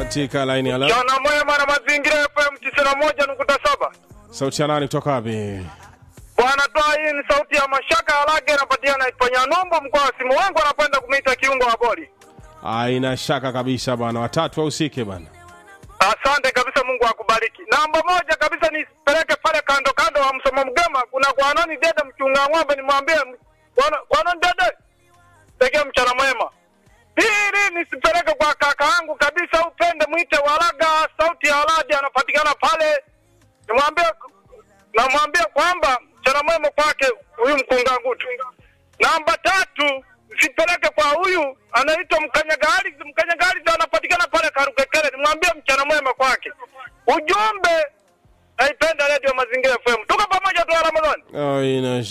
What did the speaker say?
katika laini ya la Jana mwema na mazingira FM tisini na moja nukuta saba. sauti ya nani kutoka wapi? Bwana toa hii ni sauti ya mashaka alage napatikana Ipanya Numbu mkoa wa simu wangu anapenda kumita kiungo wa boli. Aina shaka kabisa bwana, watatu wahusike bwana. Asante kabisa, Mungu akubariki. Namba moja kabisa nipeleke pale kando kando wa msomo mgema, kuna kwa nani dede mchunga ng'ombe, nimwambie kwa- kwa nani dede pekee mchana mwema. Pili nisipeleke kwa kaka yangu kabisa, upende mwite Waraga, sauti ya Aladi anapatikana pale, nimwambie namwambia kwamba mchana mwema kwake huyu mkunga ngutu. Namba tatu sipeleke kwa huyu anaitwa Mkanyagali, Mkanyagali anapatikana pale Karukekere, nimwambie mchana mwema kwake. Ujumbe naipenda Radio Mazingira FM, tuko pamoja tu Ramadhani. Aina